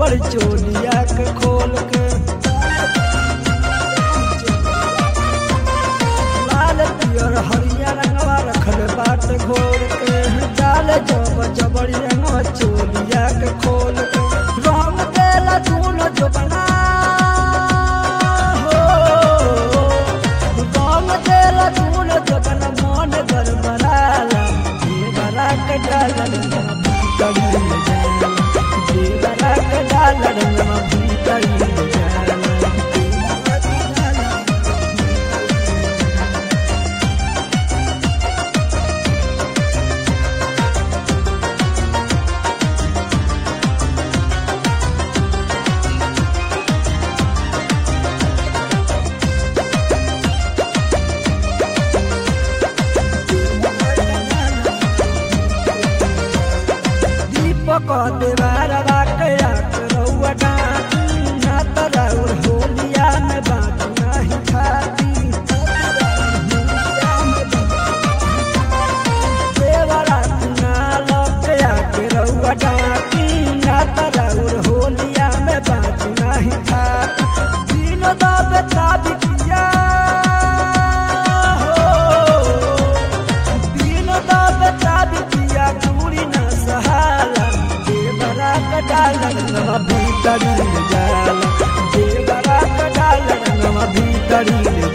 बड़ चोलिया के खोल के लाल पियर हरिया रंगवा रखल बाट घोर के डाल जब जबड़ी रंगवा चोलिया के खोल के रंग देला दूनो जो बना हो रंग देला दूनो जो बना मन गरबराला देवरा के डाला रंगवा भीतरी जाला देवरा के डाला रंगवा भीतरी जाला देवरा के डाला दीपक देवार बाकया रउआ डाटी ना तराउर होलिया में बात नहीं खाती देवरा ना लकया के रउआ डाटी ना तराउर होलिया में बात नहीं खाती दिन दाबे ताबी किया हो दिन दाबे ताबी किया दूरी न सहाला देवरा का डालन नवा भीतरी जाला देवरा का डालन नवा भीतरी